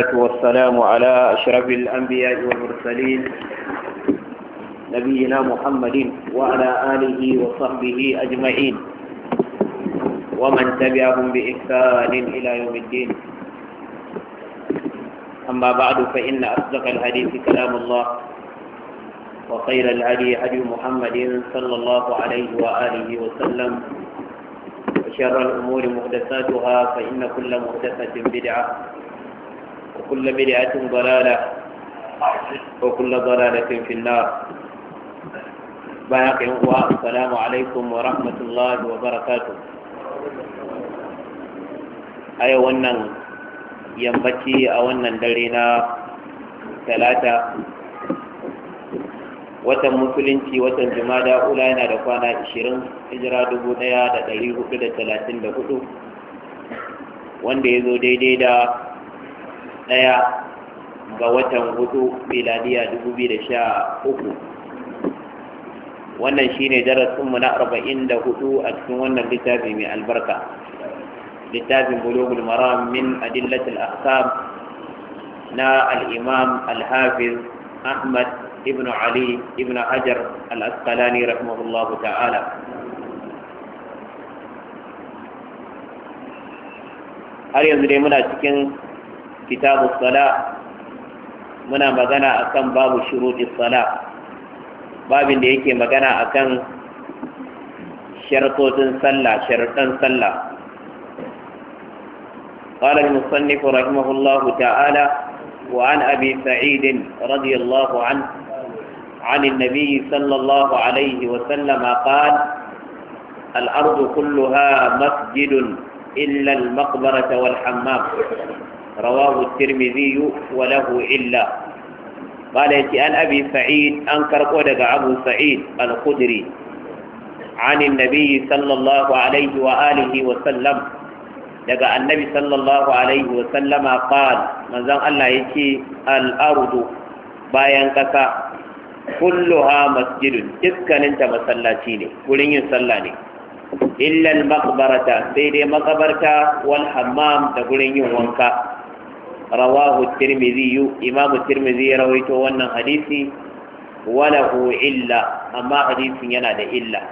والسلام على أشرف الأنبياء والمرسلين نبينا محمد وعلى آله وصحبه أجمعين ومن تبعهم بإحسان إلى يوم الدين أما بعد فإن أصدق الحديث كلام الله وخير الهدي هدي محمد صلى الله عليه وآله وسلم وشر الأمور محدثاتها فإن كل محدثة بدعة وكل بدعة ضلالة وكل ضلالة في النار باقي السلام عليكم ورحمة الله وبركاته أي wannan yammaci a wannan dare na talata watan musulunci watan jumada ula yana da kwana 20 hijira 1434 wanda ya zo daidai da ɗaya ga watan hudu miladiya 2013 wannan shine darasinmu na 44 a cikin wannan littafi mai albarka littafin bulugul maram min adillatul ahkam na al-imam al-hafiz ahmad ibn ali ibn hajar al-asqalani rahimahullahu ta'ala har yanzu dai muna cikin kitabu sala muna magana akan babu shuruɗi sala babin da yake magana akan shartotin sallah sharuɗan sallah قال المصنف رحمه الله تعالى وعن أبي سعيد رضي الله عنه عن النبي صلى الله عليه وسلم قال الأرض كلها مسجد إلا المقبرة والحمام رواه الترمذي وله إلا قال يتي عن أبي سعيد أنكر قولك أبو سعيد الخدري عن النبي صلى الله عليه وآله وسلم daga annabi sallallahu alaihi wa sallama qal manzon Allah yace al-ardu bayan kasa kulluha masjidun dukkanin ta masallaci ne gurin yin sallah ne illa al-maqbarata sai dai makabarta wal hammam da gurin yin wanka rawahu tirmidhi imamu tirmidhi ya rawaito wannan hadisi walahu illa amma hadisin yana da illa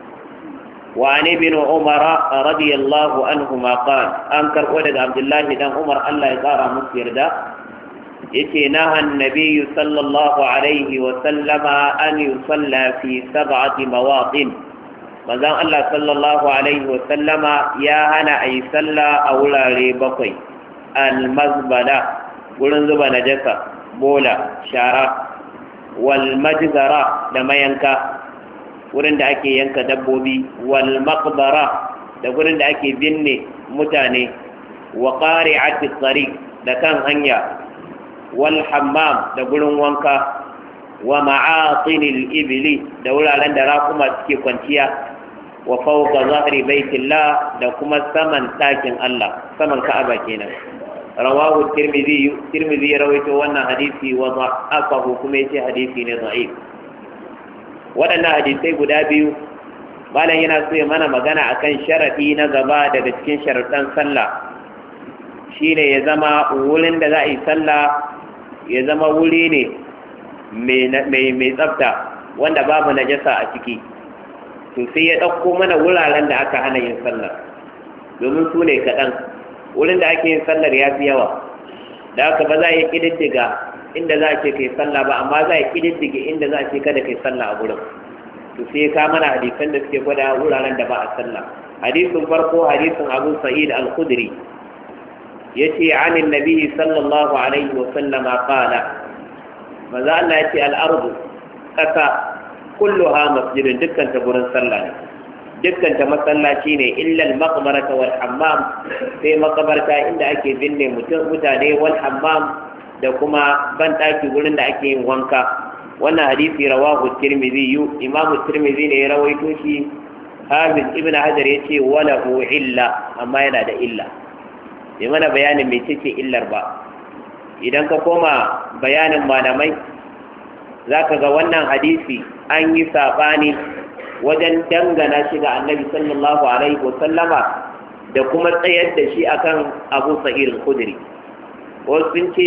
وعن ابن عمر رضي الله عنهما قال أنكر ولد عبد الله بن عمر الله يقارى مسير دا يتي نهى النبي صلى الله عليه وسلم أن يصلى في سبعة مواطن مازال الله صلى الله عليه وسلم يا هنا أي صلى أولا ريبقي المزبلة قلن زبا نجسة بولا شارع والمجزرة لما ينكا wurin da ake yanka dabbobi wal maqbara da wurin da ake binne mutane wa qari'ati tariq da kan hanya wal hammam da gurin wanka wa ma'atinil ibli da wuraren da rakuma suke kwanciya wa fawqa zahri baitillah da kuma saman ɗakin Allah saman Ka'aba kenan rawahu tirmidhi tirmidhi rawaito wannan hadisi wa da'afahu kuma yace hadisi ne da'if waɗannan hadisai guda biyu malam yana so ya mana magana akan sharaɗi na gaba daga cikin sharaɗan sallah shine ya zama wurin da za a yi sallah ya zama wuri ne mai tsafta wanda babu najasa a ciki to sai ya ɗauko mana wuraren da aka hana yin sallah domin su ne kaɗan wurin da ake yin sallar ya fi yawa da haka ba za a yi ƙididdiga inda za a ce kai sallah ba amma za a kididdige inda za a ce kada kai sallah a gurin to sai ka mana hadisan da suke gwada wuraren da ba a sallah hadisin farko hadisin abu sa'id al-khudri yace an annabi sallallahu alaihi wa sallama qala maza Allah yace al-ardu kasa kulluha masjidun dukkan ta gurin sallah ne dukkan ta masallaci ne illa al-maqbarata wal hammam sai makabarta inda ake binne mutum mutane wal hammam da kuma ban ɗaki wurin da ake yin wanka wannan hadisi rawahu tirmidhi imam tirmidhi ne ya rawaito shi hafiz ibn hajar ya ce wala illa amma yana da illa bai mana bayanin mai ce illar ba idan ka koma bayanin malamai za ka ga wannan hadisi an yi saɓani wajen dangana shi ga annabi sallallahu alaihi wasallama da kuma tsayar da shi akan abu sa'ir khudri wasu sun ce